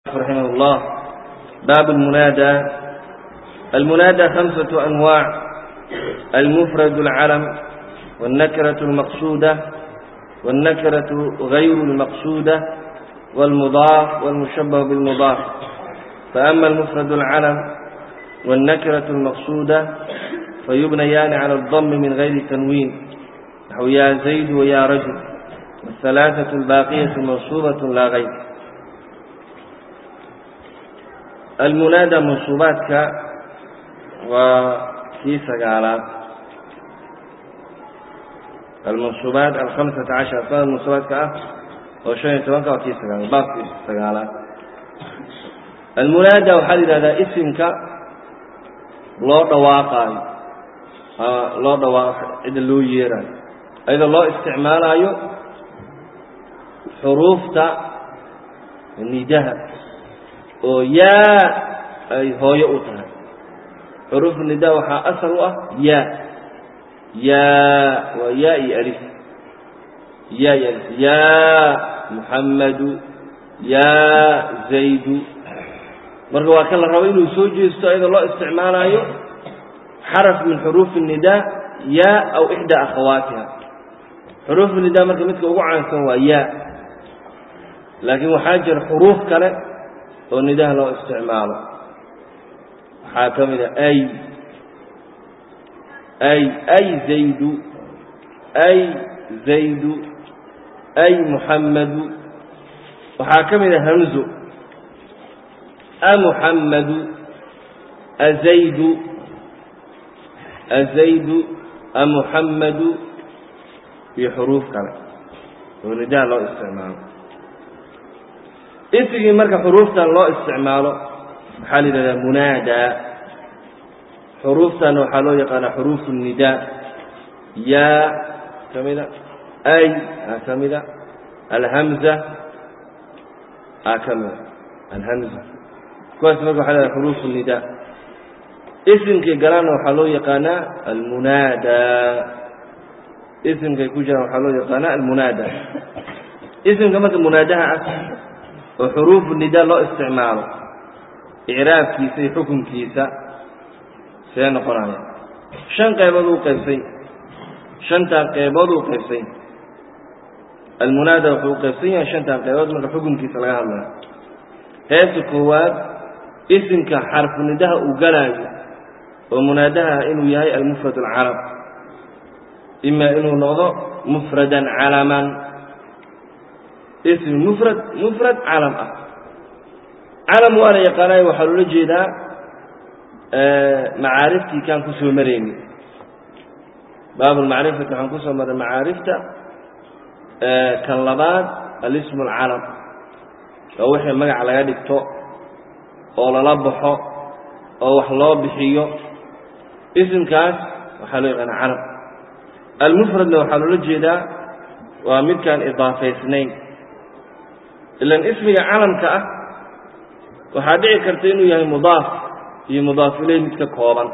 رحمه الله باب المنادى المنادى خمسة أنواع المفرد العلم والنكرة المقصودة والنكرة غير المقصودة والمضاف والمشبه بالمضاف فأما المفرد العلم والنكرة المقصودة فيبنيان على الضم من غير تنوين نحو يا زيد ويا رجل والثلاثة الباقية منصوبة لا غير المناadى منصubaadka waa kii sagaalaad almansubaat alhamسaةa caشhar sanad mansubaadka ah oo شhan iyo tobanka waa kii sagaalaad baabkii sagaalaad almunaadى waxaa la yihahdaa isimka loo dhawaaqaayo loo dhawaaq cida loo yeerayo ayadoo loo isticmaalaayo xuruufta nidaha oo yaa ay hooyo u tahay xuruufu nida waxaa asal u ah yaa yaa waa yaa iyo alif yaa iyo alif yaa muxammadu yaa zaydu marka waa kan la rabo inuu soo jeesto ayadoo loo isticmaalaayo xaraf min xuruufi الnidaa yaa aw ixdaa akhawaatiha xuruufu nida marka midka ugu caansan waa yaa laakiin waxaa jira xuruuf kale oo nidaha loo isticmaalo waxaa ka mid a ay ay ay zaydu ay zaydu ay muxammadu waxaa ka mid a hamzo amuxammadu azaydu azaydu amuxammadu iyo xuruuf kale oo nidaha loo isticmaalo isigii marka xuruuftan loo isticmaalo waxaa la yidhahdaa munaadaa xuruuftanna waxaa loo yaqaanaa xuruufu الnidaa yaa ka mida ay aa ka mida alhamza aa ka mida alhamza kuwaas marka waxa lahada xuruufu الnidaa isimkay galaanna waxaa loo yaqaanaa almunaadaa isimkay ku jiraan waxaa loo yaqaanaa almunaadaa isimka marka munaadaha ah oo xuruufu nidaa loo isticmaalo icraabkiisa iyo xukunkiisa see noqonaya shan qaybood uu qaybsay shantaa qaybood uu qaybsay almunaada wuxuu u qaybsan yahay shantaa qaybood marka xukunkiisa laga hadlayo heesta koowaad isimka xarfu nidaha uu galaayo oo munaadaha inuu yahay almufrad alcarab ima inuu noqdo mufradan calaman ism mufrad mufrad calam ah calam waa la yaqaanayo waxaa loola jeedaa macaariftii kaan ku soo marayni baabulmacrifati waxaan ku soo maray macaarifta kan labaad alismu alcalam oo wixii magac laga dhigto oo lala baxo oo wax loo bixiyo isimkaas waxaa loo yaqaana calam almufradna waxaa loola jeedaa waa midkaan idaafaysnayn ilan ismiga calamka ah waxaa dhici karta inuu yahay mudaaf iyo mudaaf ileyh mid ka kooban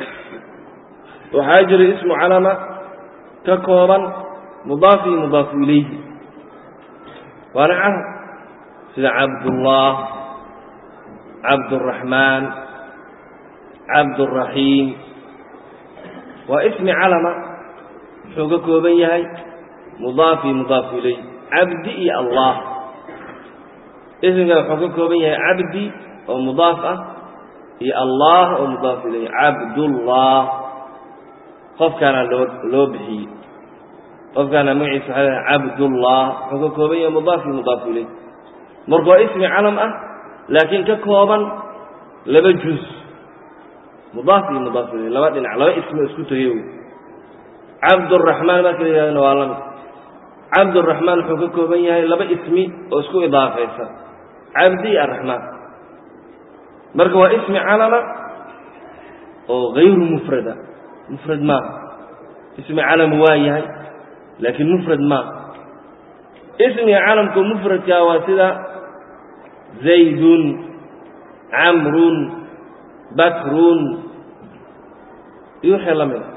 waxaa jira ismu calama ka kooban mudaaf iyo mudaafu ilayhi waana calam sida cabdullah cabduraxmaan cabduraxiim waa ismi calama muxuu ka kooban yahay mudaaf iyo mudaafu ilayh cabdi iyo allah ismika wuxuu ka kooban yahay cabdi oo mudaaf ah iyo allah oo mudaaf ilayh cabdullah qofkaana loo loo bixiyey qofkaana magaciisa waxaa leedahay cabdullah wuxuu ka kooban yahay mudaaf iyo mudaaf ilayh marka waa ismi calam ah laakiin ka kooban laba juz mudaaf iyo mudaaf ilayh laba dhinac laba ismi isku tegey wey cabduraxmaan marka la yidhahdana waa lamid cabduraxmaan wuxuu ka kooban yahay laba ismi oo isku idaafaysan cabdi iyo araxmaan marka waa ismi calama oo hayru mufrada mufrad maaha ismi calam waa yahay laakiin mufrad maaha ismiga calamka mufradkaa waa sida zaydun camrun bakrun iyo wixii la mida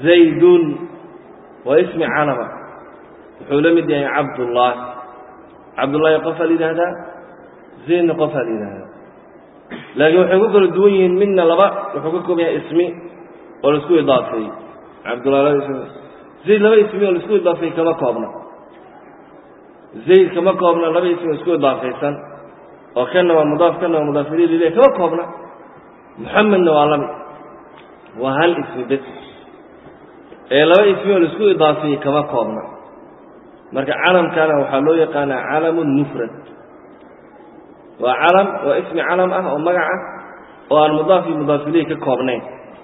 zaydun waa ismi calama wuxuu la mid yahay cabdullaah cabdullaahi qofaa la yidhaahdaa zaydna qofaa la yidhaahdaa laakiin waxay ku kala duwan yihiin midna laba wuxuu ka kooban yahay ismi oo laisku idaafeeyey cabdullahi laba ismi zayd laba ismi oo laisku idaafeeyey kama koobna zayd kama koobna laba ismi oo isku idaafaysan oo kanna waa mudaaf kanna waa mudaaf ilayh lilah kama koobna muxamedna waa lamid waa hal ismi bes ee laba ismi oo laisku idaafeeyey kama koobna marka calamkana waxaa loo yaqaanaa calamun mufrad waa calam waa ismi calam ah oo magac ah oo aan mudaaf iyo mudaaf ilayh ka koobnayn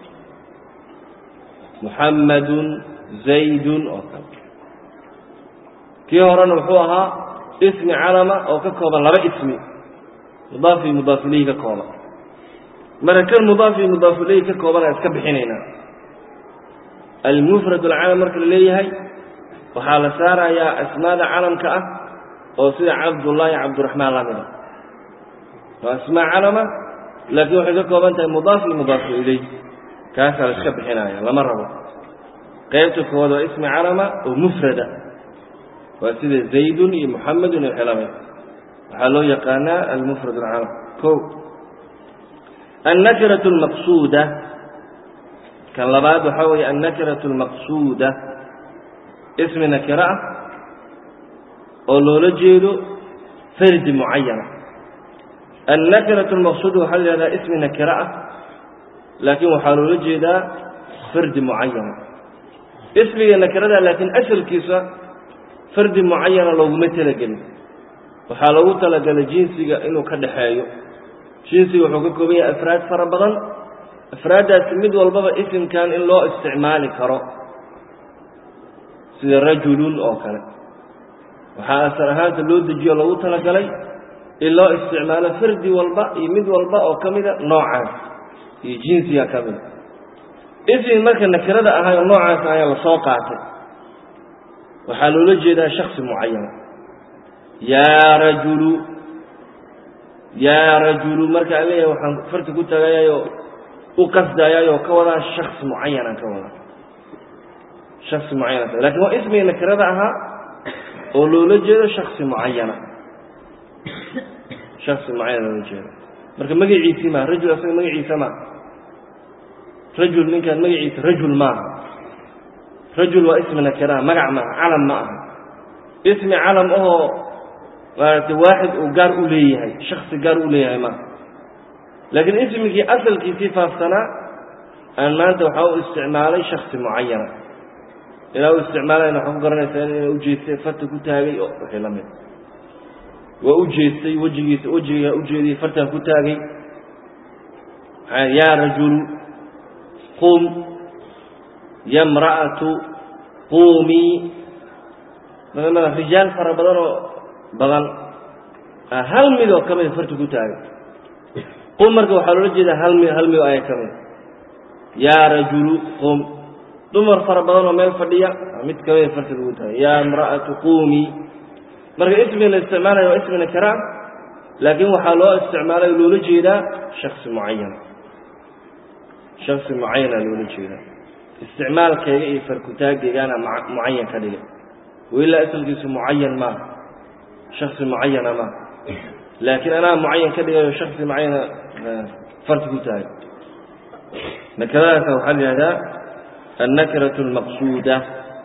muxammadun zaydun oo kale kii horena wuxuu ahaa ismi calama oo ka kooban laba ismi mudaaf iyo mudaaf ilayhi ka kooban marka kan mudaaf iyo mudaaf ilayhi ka kooban aan iska bixinaynaa almufrad alcalam marka la leeyahay waxaa la saarayaa asmaada calamka ah oo sida cabdullaahi cabdiraxmaan lamida waa asmaa calama laakiin waxay ka kooban tahay mudaaf iyo mudaaf ilayh kaasaa la iska bixinaya lama rabo qaybta koowaad waa ismi calama oo mufrada waa sida zaydun iyo muxamedun iyo xilabay waxaa loo yaqaanaa almufrad alcalam o annakiratu almaqsuuda kan labaad waxaa weeye annakiratu almaqsuuda ismi nakiro ah oo loola jeedo fardi mucayana annakiratu almaqsuuda waxaa la yihahdaa ismi nakiro ah laakiin waxaa loola jeedaa fardi mucayana ismiga nakirada laakiin asalkiisa fardi mucayana looguma talagelin waxaa loogu talagalay jinsiga inuu ka dhaxeeyo jinsiga wuxuu ka kooban yahay afraad fara badan afraaddaasi mid walbaba isimkan in loo isticmaali karo sida rajulun oo kale waxaa asal ahaanta loo dejiyo loogu talagalay in loo isticmaalo fardi walba iyo mid walba oo ka mida noocaas iyo jinsiga ka mida ismi marka nakirada ahay oo noocaas ayaa lasoo qaatay waxaa loola jeedaa shaksi mucayana yaa rajulu yaa rajulu marka aan leeyahay waxaan farti ku tagayayoo u qasdayaayoo ka wadaa shaksi mucayanaan ka wadaa shaksi mucayana lakin waa ismiga nakirada ahaa oo loola jeedo shaksi mucayana shaksi mucayana loola jeedo marka magaciisii maa rajul asaga magaciisa maa rajul ninkaan magaciisa rajul maaha rajul waa ismi nakiraha magac maaha calam ma aha ismi calam ahoo maaragtay waaxid uu gaar u leeyahay shaksi gaar u leeyahay maaha laakiin ismigii asalkiisii faafsanaa aan maanta waxaa u isticmaalay shaksi mucayana ilaa u isticmaalayna waxaa ku garanaysaa ina ujeestay farta ku taagay oo wixii la mid waa u jeestay wejigiisa wejigaa ujeediyey fartaan ku taagay maxaa yaa rajulu qum ya mra'atu quumii maamada rijaal fara badan oo badan hal mid oo ka mida farta ku taagay qum marka waxaa loola jeedaa hal mid hal mid oo aya ka mida yaa rajulu qum dumar fara badan oo meel fadhiya mid ka mida farta lagu taagay yaa imra'atu quumii marka ismi la isticmaalayo waa ismi nakira laakiin waxaa loo isticmaalay loola jeedaa shaksi mucayan shaksi mucayana loola jeedaa isticmaalkayga iyo farkutaagaygaana mucayan ka dhigay wailaa asalkiisu mucayan maaha shaksi mucayana maaha laakiin anaa mucayan ka dhigayo shaksi mucayana farti ku taagay nakiradaasa waxaa la yihahdaa annakiratu almaqsuuda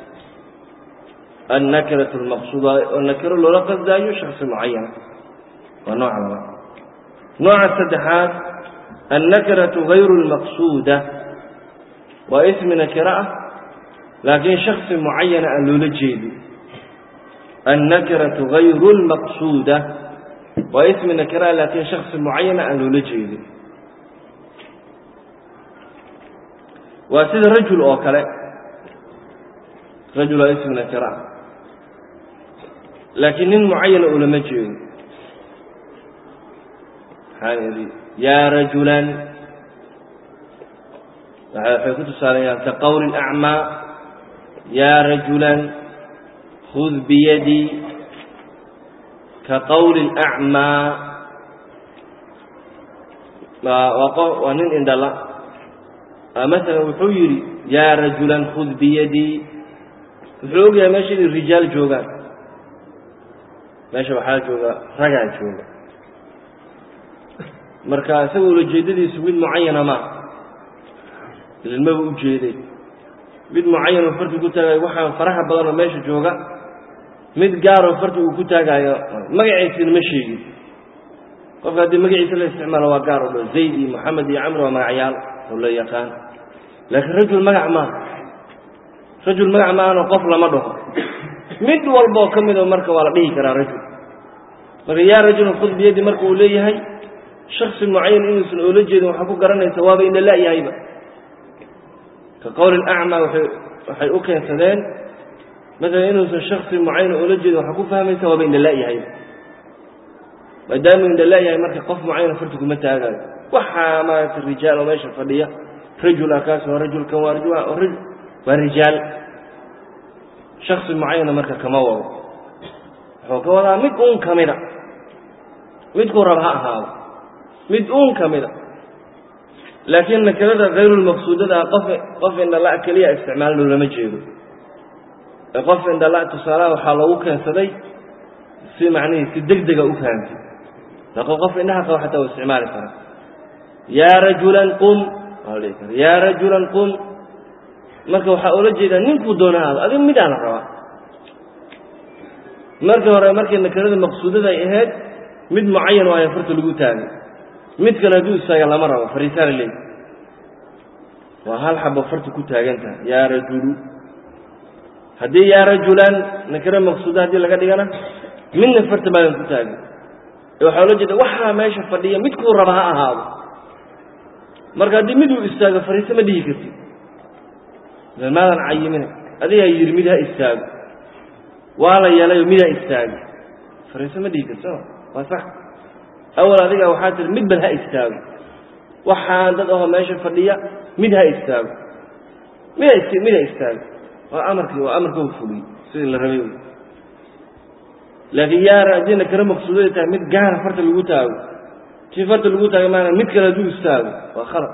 annakiratu almaqsuuda oo nakiro loola qasdaayo shaksi mucayana waa nooca labaad nooca saddexaad annakiratu hayru lmaqsuuda waa ismi nakiro ah laakiin shaksi mucayana aan loola jeedin annakiratu hayru lmaqsuuda waa ismi nakiro ah laakiin shaksi mucayana aan loola jeedin waa sida rajul oo kale rajul waa ismi nakiro ah laakiin nin mucayana ulama jeedo maxaan idhi yaa rajulan waxay ku tusaalayaan ka qowli acmaa yaa rajulan khud biyadii ka qowli acmaa waa nin indhala masalan wuxuu yidhi yaa rajulan khud biyadii wuxuu ogyahay meesha inay rijaal joogaan meesha waxaa jooga ragaa jooga marka isaga ulajeedadiisu mid mucayana maa ilmaba ujeeday mid mucayanoo farti ku taagayo waxaan faraha badanoo meesha jooga mid gaaroo farti uu ku taagaayo magaciisina ma sheegin qofka haddii magaciisa la isticmaalo waa gaar oo dho zayd iyo moxamed iyo camr waa magacyaal oo la yaqaan laakiin rajul magac maaha rajul magac maahanoo qof lama dhaho mid walboo ka midoo marka waa la dhihi karaa rajul marka yaa rajulun khud biyadi marka uu leeyahay shaksi mucayan inuusan oola jeedin waxaa ku garanaysa waaba ina la-yahayba ka qowli acmaa waay waxay u keensadeen maalan inuusan shaksi mucayan oola jeedin waxaa ku fahmaysa waaba ina la-yahayba maadaama ina la-yahay marka qof mucayana farti kuma taagaayo waxaa maaragta rijaal oo meesha fadhiya rajula kaas waa rajulkan waa waa rijaal shaksi mucayana marka kama wado wuxuu ka wadaa mid uun ka mida midkuu rab ha ahaado mid uun ka mida laakiin nakirada hayrulmaqsuudada qof qof indhala keliya isticmaalno lama jeedo ee qof indhala tusaalaha waxaa loogu keensaday si macnihii si deg dega u fahamtay laakiin qof indhaha qaba xataa u isticmaali karaa yaa rajulan qum waa la dhihi kara yaa rajulan qum marka waxaa oola jeedaa ninkuu doona aado adiga midaa la rabaa markii hore markii nakirada maqsuudada ay ahayd mid mucayan waayo farta lagu taagay mid kale hadduu istaaga lama rabo fariisaana leey waa hal xabo farta ku taagan tahay yaa rajulu haddii yaa rajulan nakiro maqsuuda haddii laga dhigana midna farta maadan ku taagin ee waxaa oola jeeda waxaa meesha fadhiya midkuu raba ha ahaado marka haddii miduu istaago fariise ma dhihi kartid maadan cayimina adigaa yidhi mid ha istaago waa la yeelayo mid ha istaago fariise ma dhihi karti waa sax awal adiga waxaa tiri mid bal ha istaago waxaan dad ahoo meesha fadhiya mid ha istaago mid ha mid ha istaago waa amarkii waa amarka u fuliyey sidii la rabay laakiin yaara haddii nakiro maqsuuday tahay mid gaara farta lagu taago tii farta lagu taago maana mid kale hadduu istaago waa khalad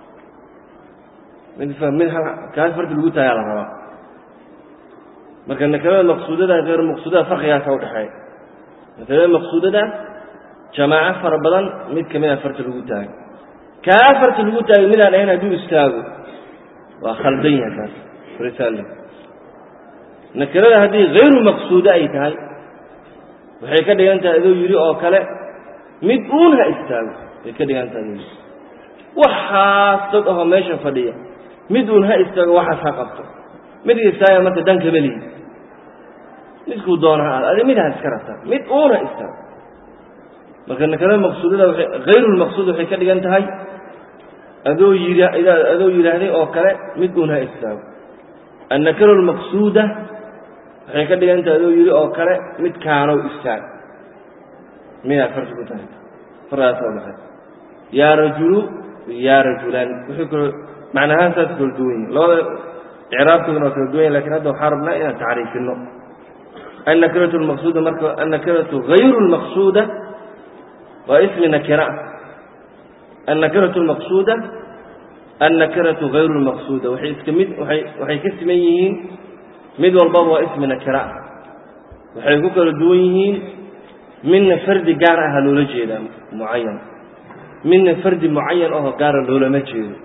mid mid kaas farta lagu taagaa la rabaa marka nakirada maqsuudada hayr maqsuudada farqigaasa udhexeeya nakirada maqsuudada jamaaco fara badan mid kamid a farta lagu taago kaa farta lagu taagay midaan ahayn hadduu istaago waa khaldan yahay kaas risal nakirada haddii hayru maqsuudo ay tahay waxay ka dhigan tahay adoo yidhi oo kale mid uun ha istaago way ka dhigan tahay adoo yidhi waxaas dad ahoo meesha fadhiya mid uun ha istaago waxaas ha qabto midka istaaga marka dan kama lihi midkuu doona ha aado adi mid ha iska rabtaa mid uun ha istaago marka nakirada maqsuudada waay hayrulmaqsuud waxay ka dhigan tahay adoo yidhi adoo yidhaahday oo kale mid uun ha istaago annakira almaqsuuda waxay ka dhigan tahay adoo yidhi oo kale mid kaanow istaag midaa farsi ku tahay fardaas oo baxay yaa rajulu yaa rajulaan wuxuu kalo macnahaan saas kala duwan yihin labada icraabkooduna waa kala duwan yahin lakin hadda waxaa rabnaa inaan tacriifino annakiratu lmaqsuuda marka annakiratu hayru lmaqsuuda waa ismi nakira annakiratu lmaqsuuda annakiratu hayru lmaqsuuda waxay iska mid waay waxay ka siman yihiin mid walbaba waa ismi nakira waxay ku kala duwan yihiin midna fardi gaar aha loola jeedaa mucayan midna fardi mucayan ahoo gaara loolama jeedo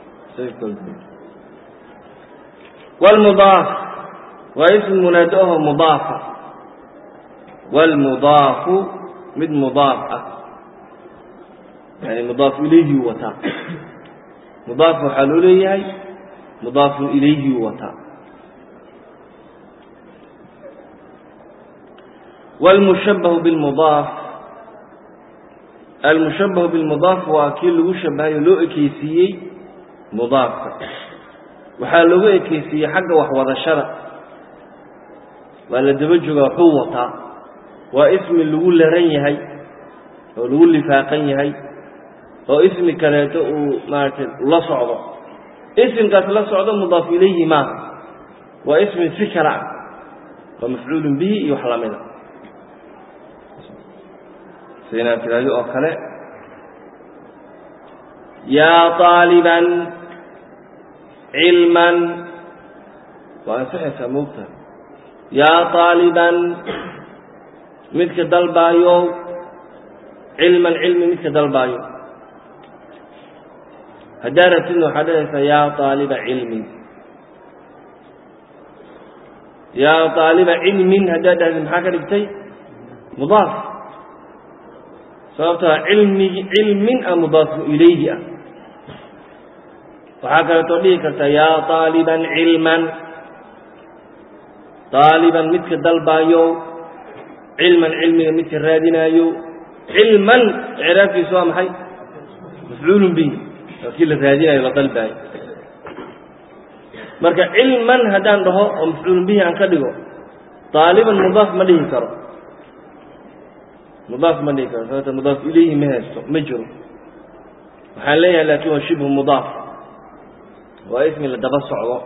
wlmudaaf waa ismi munaado ahoo mudaafa wlmudaafu mid mudaaf ah yani mudaaf ilayhi wataa mudaaf waxaa loo leeyahay mudaafun ilayhi wataa wاlmushabahu biاlmudaaf almushabahu biاlmudaaf waa kii lagu shabahayo loo ekeysiiyey mudaafka waxaa loogu ekeysiiyey xagga waxwadashada waa la daba joogaa waxuu wataa waa ismi lagu laran yahay oo lagu lifaaqan yahay oo ismi kaleeto uu maaragtay la socdo isimkaas la socdo mudaaf ilayhi maaha waa ismi si kale ah waa mafcuulun bihi iyo wax lamida sida inaad tidhaahdo oo kale yaa طaaliban cilman waa ansaxaysaa moogtaha yaa طaaliban midka dalbaayo cilman cilmi midka dalbaayo haddaa rabtidna waxaad dhahaysaa yaa aaliba cilmin yaa aaliba cilmin haddaad dhahdid maxaa ka dhigtay mudaaf sababtaa cilmigi cilmin a mudaafu ilayhi ah waxaa kaleetoo dhihi karta yaa aaliban cilman aaliban midka dalbaayo cilman cilmiga midka raadinaayo cilman icraabkiisu waa maxay mafcuulun bihi waa kii la raadinayo la dalbaayo marka cilman haddaan dhaho oo mafcuulun bihi aan ka dhigo aaliban mudaaf ma dhihi karo mudaaf ma dhihi karo sababta mudaaf ilayhi ma haysto ma jiro waxaan leeyahay laakiin waa shibhu mudaaf waa ismi la daba socdo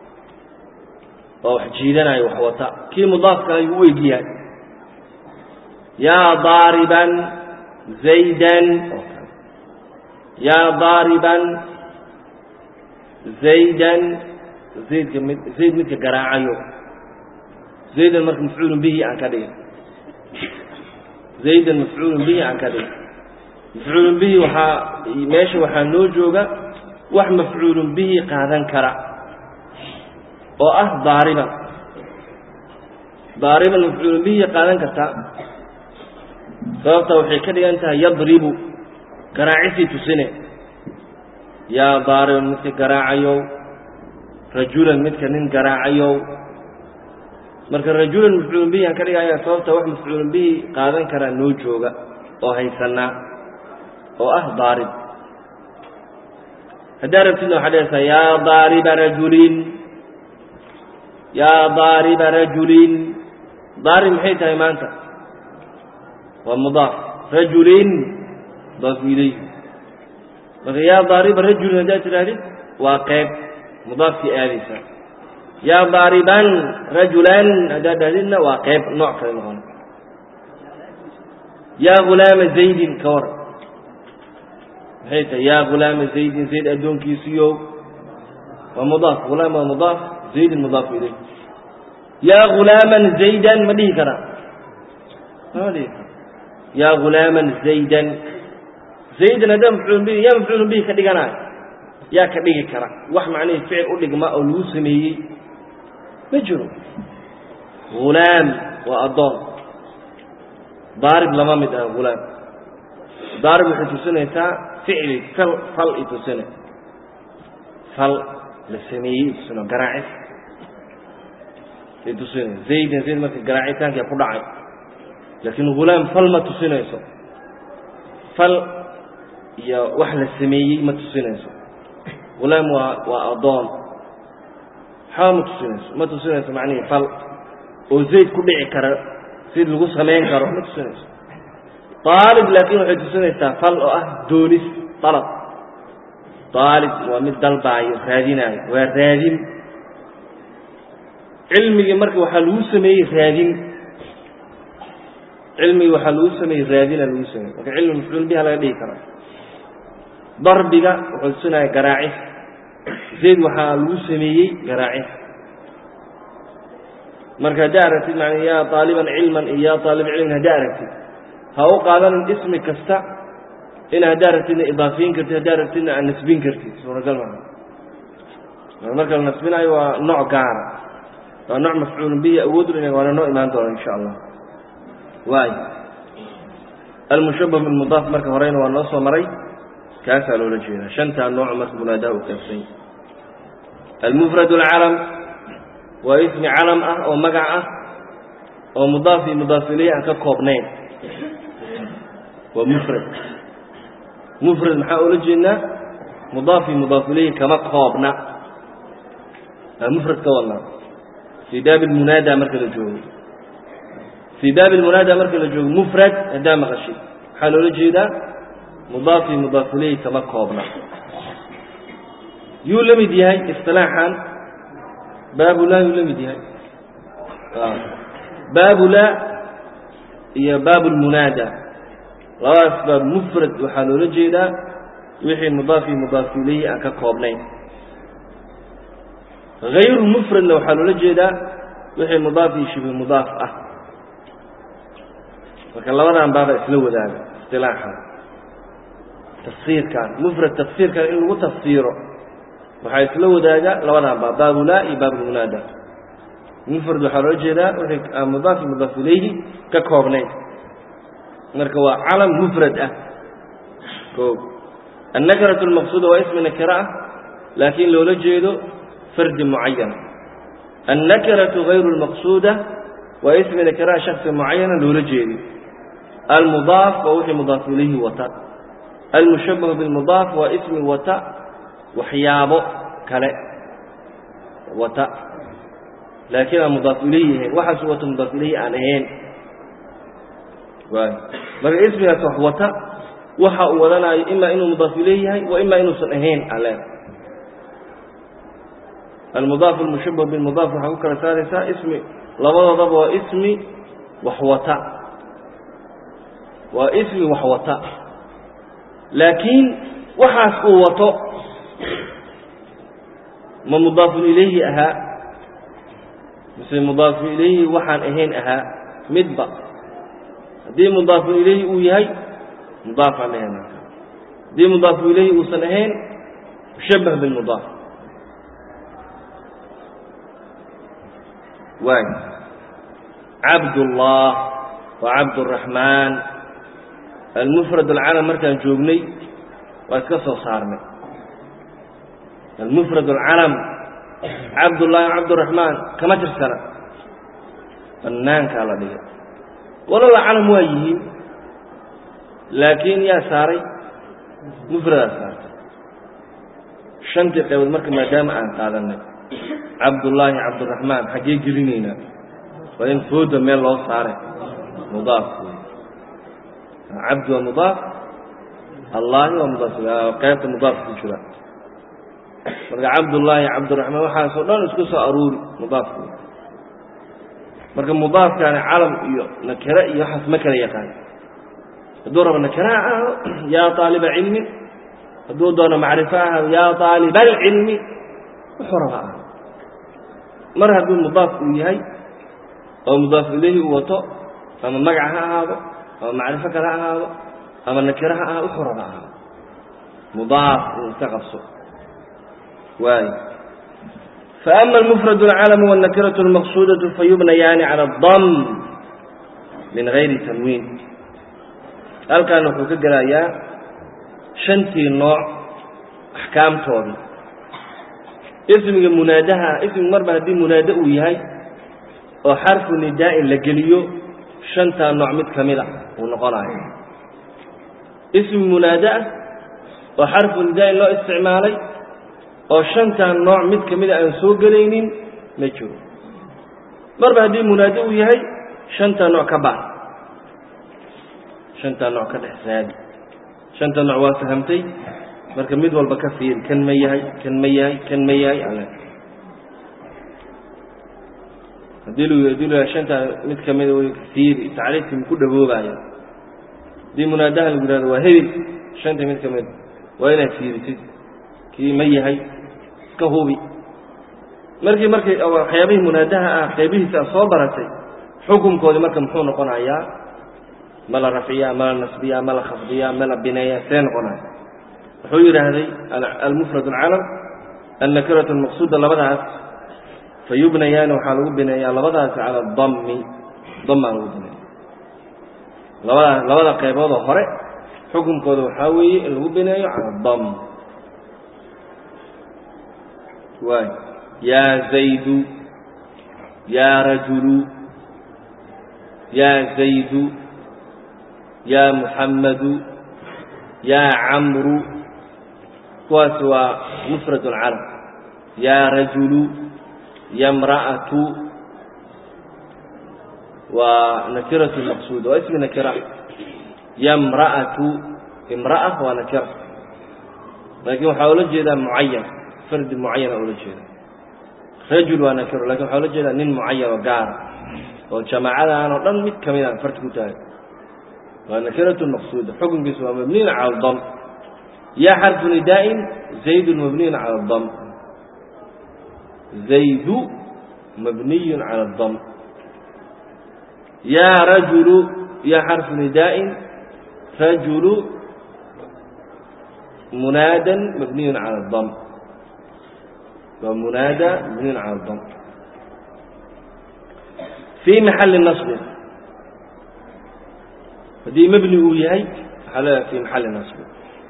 oo wax jiidanayo wax wata kii mudaafkana ayuu u egyahay yaa daariban zaydan yaa daariban zaydan zaydka mid zayd midka garaacayo zaydan marka mafcuulun bihi aan ka dhigin zaydan mafcuulun bihi aan ka dhigin mafcuulun bihi waxaa meesha waxaa noo jooga wax mafcuulun bihi qaadan kara oo ah daariban daariban mafcuulun bihi qaadan kartaa sababta waxay ka dhigan tahay yadribu garaacisii tusine yaa daariban midka garaacayow rajulan midka nin garaacayow marka rajulan mafcuulun bihi aan ka dhigaya sababta wax mafcuulun bihi qaadan karaa noo jooga oo haysanaa oo ah daarib haddaa rabtidna waxaa dhehaysaa yaa daariba rajulin yaa daariba rajulin daarib maxay tahay maanta waa mudaaf rajulin mudaafu ilayhi marka yaa daariba rajulin haddaad tidhahdid waa qeyb mudaafkii aadaysa yaa daariban rajulan haddaad dhahdidna waa qeyb nooc kale noqona yaa hulaama zaydin ka war maxay tahay yaa hulaama zaydin zayd addoonkiisiyo waa mudaaf hulaam waa mudaaf zaydin mudaafu ilayh yaa hulaaman zaydan ma dhihi karaa ma dhihi kara yaa hulaaman zaydan zaydan haddaa mafcuulun bihi yaa mafcuulun bihi ka dhiganayo yaa ka dhigi kara wax macnihii ficil u dhigma oo lagu sameeyey ma jiro hulaam waa addoon daarib lama mid ah hulaam daarib waxay tusinaysaa ficli fal fal i tusine fal la sameeyey i tusino garaacis ay tusinaysa zaydan zayd marka garaacitaankia ku dhacay laakiin hulaam fal ma tusinayso fal iyo wax la sameeyey ma tusinayso hulaam waa waa addoon waxba ma tusinayso ma tusinayso macnihii fal oo zayd ku dhici kara sid lagu samayn karo ma tusinayso aalib laakiin waxay tusinaysaa fal oo ah doonis dalab aalib waa mid dalbaayo raadinaayo waa raadin cilmigii marka waxaa lagu sameeyey raadin cilmigii waxaa lagu sameeyey raadina lagu sameeyey marka cilmi mafcuul biha laga dhigi karaa darbiga wuxuu tusinaya garaacis zayd waxaa lagu sameeyey garaacis marka haddaa aragtid man yaa aaliban cilman iyo yaa aalib cilmin haddaa aragtid ha u qaadanin ismi kasta in haddaa aragtidna idaafiyin kartid haddaa aragtidna aad nasbin kartid suuragal maa marka la nasbinayo waa nooc gaara waa nooc mafcuulun bihi awood u waana noo imaan doona insha allah waay almushabah bilmudaaf marka horeyna waa noo soo maray kaasaa loola jeedaa shantaa nooc marka munaadaha u kaabsany almufrad alcalam waa ismi calam ah oo magac ah oo mudaaf iyo mudaaf ileyh aan ka koobnayn waa mufrad mufrad maxaa oola jeednaa mudaaf iyo mudaaf ileyhi kama koobna aa mufrad ka wadnaa fii baabi lmunaada marka la joogo fii baabi lmunaada marka la joogo mufrad haddaa maqashid waxaa loola jeedaa mudaaf iyo mudaaf ileyhi kama koobna yuu la mid yahay isilaaxan baabulaa yuu la mid yahay baabulaa iyo baab lmunaada labadaas baab mufrad waxaa loola jeedaa wixii mudaaf iyo mudaaf ileyhi aan ka koobnayn hayru mufradna waxaa loola jeedaa wixii mudaaf iyo shibi mudaaf ah marka labadan baaba isla wadaaga isilaaxan tafsiirkan mufrad tafsiirkan in lagu tafsiiro waxaa isla wadaaga labadan baab baabulaa iyo baabulmunaada mufrad waxaa loola jeedaa wixii aan mudaaf iyo mudaaf ilayhi ka koobnayn marka waa calam mufrad ah o النكرة المقصودة waa اسم نكرة ah laakiin loola jeedo fardi معaيaنa النكرة غayر المقصودة waa اسم نكرة شhخص معaيaنa loola jeedo المضاaف waa wixii مضاaف ilayhi wata المشhبه بالمضاaف waa اسmi wata waxyaabo kale wata laakiin aan مضاaف ilayhi ahayn waxaasu wata مضاaف ilayhi aan ahayn marka ismigaas wax wata waxa uu wadanaayo ima inuu mudaaf ilayh yahay wa ima inuusan ahayn ale almudaaf almushabah bilmudaaf waxaa ku kala saaraysaa ismi labadoodaba waa ismi wax wata waa ismi wax wata laakiin waxaas uu wato ma mudaafun ilayhi ahaa mise mudaafu ilayhi waxaan ahayn ahaa midba haddii mudaafun ilayhi uu yahay mudaaf aan ahayn haddii mudaafu ilayhi uusan ahayn mushabah bilmudaaf waay cabdullah wa cabduraxmaan almufrad alcalam markaan joognay waa iska soo saarnay almufrad alcalam cabdullahi cabduraxmaan kama tirsana banaankaa la dhigay walala calam waa yihiin laakiin yaa saaray mufradaa saartay shantii qaybood marka maadaama aan qaadanay cabdullaahi cabdiraxmaan xaggee gelinaynaa waa in fooda meel loo saaray mudaaf cabdi waa mudaaf allaahi waa mudaaf qaybta mudaaf ku jira marka cabdullaahi cabdiraxmaan waxaasoo dhan isku soo aruuri mudaafku marka mudaafkaani calam iyo nakere iyo waxaas ma kala yaqaan hadduu rabo nakere ha ahaado yaa aaliba cilmin hadduu doono macrifo ahaado yaa aaliba alcilmi wuxuu raba ah mar hadduu mudaaf uu yahay oo mudaaf ilayhi uu wato ama magac ha ahaado ama macrifo kale ha ahaado ama nakere ha ahaado wuxuu raba ahaado mudaaf uu iska qabso waay فأما المفرد العلم والنكرة المقصودة فيبنيان على الضم من غير تنوين halkan wuxuu ka gelayaa shantii nooc axkaamtoodii ismiga munaadaha ismiga marba haddii munaado uu yahay oo xarfu nidaa'in la geliyo shantaa nooc mid ka mid a uu noqonayo ismi munaado ah oo xarfu nidaa'in loo isticmaalay oo shantaa nooc mid ka mida aan soo gelaynin ma jiro marba haddii munaado uu yahay shantaa nooc ka baar shantaa nooc ka dhex saadi shanta nooc waa fahamtay marka mid walba ka fiiri kan ma yahay kan ma yahay kan ma yahay ale haddii lu hadii lu yahay shantaa mid ka mida way fiiri tacriifkii maku dhaboobaya haddii munaadaha lagu yihahdo waa hebel shanta mid ka mida waa inaad fiirisid kii ma yahay iska hubi markii markay waxyaabihii munaadaha ah qaybihiisa a soo baratay xukunkoodii marka muxuu noqonayaa ma la rafciyaa ma la nasbiyaa ma la khafdiyaa ma la bineeyaa see noqonaya wuxuu yidhaahday almufrad alcalam annakiratu almaqsuuda labadaas fa yubnayaani waxaa lagu bineeyaa labadaasi cala adammi damaa lagu bineeya labada labada qayboodoo hore xukunkooda waxaa weeye in lagu bineeyo cala adam waay yaa zaydu yaa rajulu yaa zaydu yaa muxammadu yaa camru kuwaas waa mufrad alcalam yaa rajulu yamra'atu waa nakiratu maqsuuda waa ismi nakira yamra'atu imra'a waa nakira laakiin waxaa ula jeedaa mucayan fardi mucayana ula jeeda rajul waa nakiro lakin waxaa ula jeedaa nin mucayan oo gaara oo jamaacadaan oo dhan mid kamid a farti ku tahay waa nakiratu maqsuuda xukunkiisu waa mabniyun cala dam yaa xarfu nidaa'in zaydun mabniyun cala dam zaydu mabniyun cala dam yaa rajulu iyo xarfu nidaa'in rajulu munaadan mabniyun cala اdam waa munaada mabniyun cala اdam fii maxali naصbin haddii mebni uu yahay waxaa leedahay fi maxali naصbin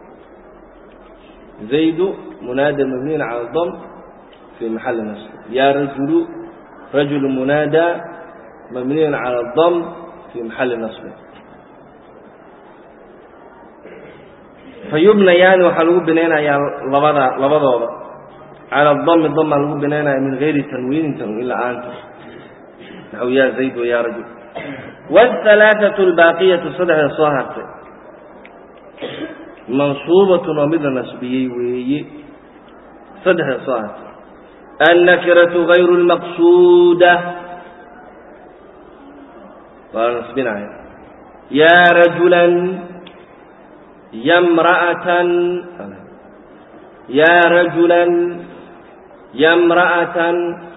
zaydu munaada mabniyun cala اdam fi maxali naصbin ya rajulu rajulu munaada mabniyun cala اdam fi maxali naصbin fayubnayaani waxaa lagu binaynayaa labada labadooda cala dami damaa lagu binaynaya min gayri tanwiinin tanwiin la-aanta naxw ya zayd wa ya rajul wاhalaaثaة اlbaaqiyatu saddexda soo hartay mansuubatun oo mid la nasbiyey weeye saddexda soo hartay annakiratu gayru اlmaqsuuda waa la nasbinaya ya rajula yamra'atan ya rajulan yamra'atan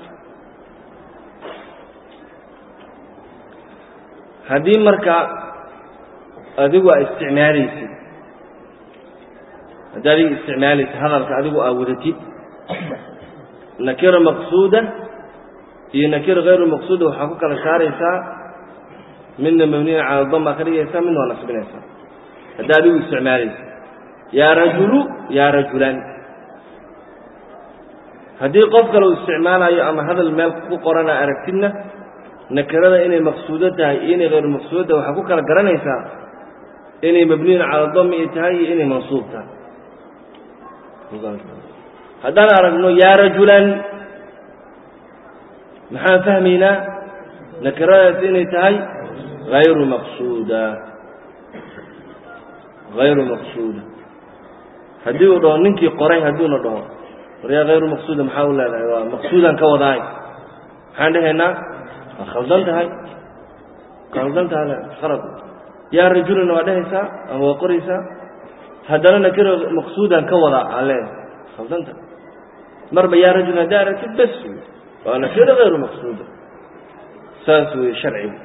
haddii marka adigu aa isticmaalaysid haddii adiga isticmaalaysid hadalka adigu aa wadatid nakira maqsuuda iyo nakira hayru maqsuuda waxaa ku kala saaraysaa midna mabniyan cala dam baa ka dhigaysaa midna waa nasbinaysaa haddii adigu isticmaalaysid yaa rajulu yaa rajulan haddii qof kale uu isticmaalayo ama hadal meel ku qorana aragtidna nakirada inay maqsuudo tahay iyo inay hayru maqsuudo tahay waxaa ku kala garanaysaa inay mabniyun cala dami ay tahay iyo inay mansuub tahay haddaan aragno yaa rajulan maxaan fahmaynaa nakiradaas inay tahay hayru maqsuuda hayru maqsuuda haddii uu dhaho ninkii qoray hadduuna dhaho waryaa hayru maqsuuda maxaa u leedahay waa maqsuudan ka wadaay maxaan dhehaynaa waa khaldan tahay khaldan tahay khalad yaa rajulana waa dhehaysaa ama waa qoraysaa haddana nakiro maqsuudan ka wadaa aa leedahay khaldan tahay marba yaa rajul haddaa aragtid bes wey waa nakiro hayru maqsuuda saas wey sharcigu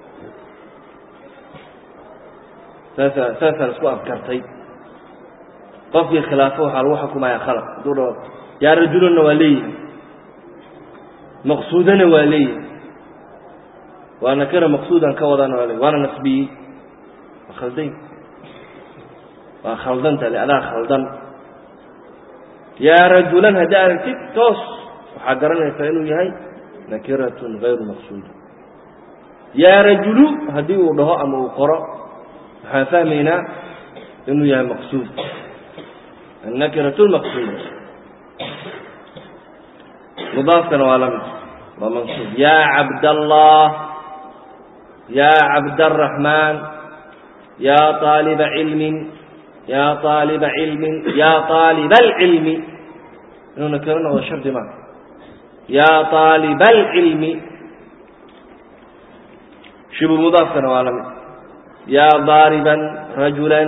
saasa saasaan isku afkartay qofkii khilaafo waxaa lagu xukumaya khalaq hadduu dhaho yaa rajulanna waa leeyihi maqsuudana waa leeyihi waa nakira maqsuudan ka wadana waa leeyihi waana nasbiyey waa khalday waa khaldanta le adaa khaldan yaa rajulan haddii aragtid toos waxaa garanaysaa inuu yahay nakiratun hayru maqsuuda yaa rajulu haddii uu dhaho ama uu qoro waxaan fahmaynaa inuu yahay maqsuud النكرة المقصودة مضاف كان ولم ومنصوب يا عبد الله يا عبد الرحمن يا طالب علم يا طالب علم يا طالب العلم إنه نكرنا وشرد ما يا طالب العلم شبه مضاف كان ولم يا ضاربا رجلا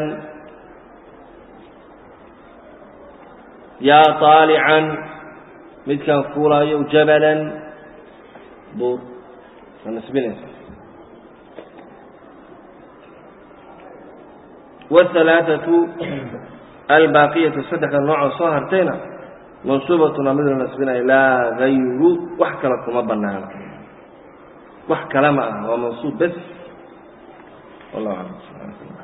yaa طaalican midkaan fuulaayo jabalan buur waa nasbinaysa wالثalaaثaةu albaaqiyaةu saddexda noocoo soo hartayna mansuubatuna mid la nasbinayo laa gayru wax kale kuma banaano wax kale ma aha waa mansuub bes wallah alam